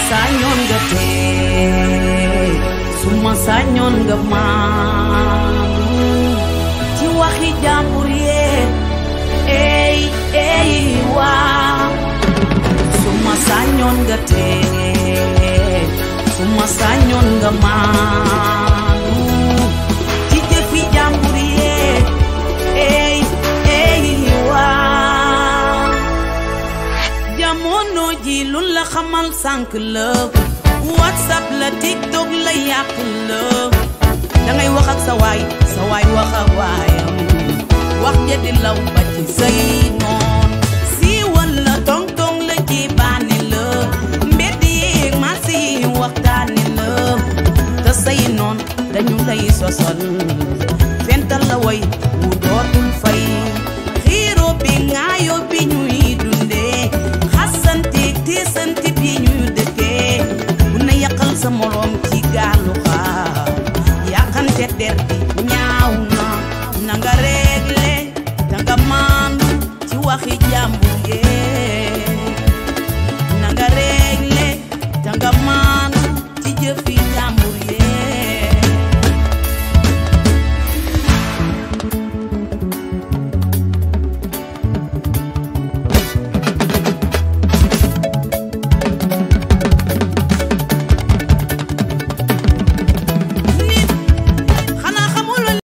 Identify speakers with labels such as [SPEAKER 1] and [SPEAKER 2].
[SPEAKER 1] sañoon nga tey su ma sañoon nga maanu ci waxi jàmbur yee ey ey waa su ma sañoon nga tey su ma sañoon nga maanu ci jëfi jàmbur yee ey ey waa jamono ji lu la xamal sànq la whatsapp la tiktok la yàq la dangay wax ak sa waay sa waay wax ak waayam wax ja di law ba ci say noon si wala tong tong la ci bànni la mbedd yeeg marché yi waxtaani la te say noon dañu lay sosal fental la way wu dootul fay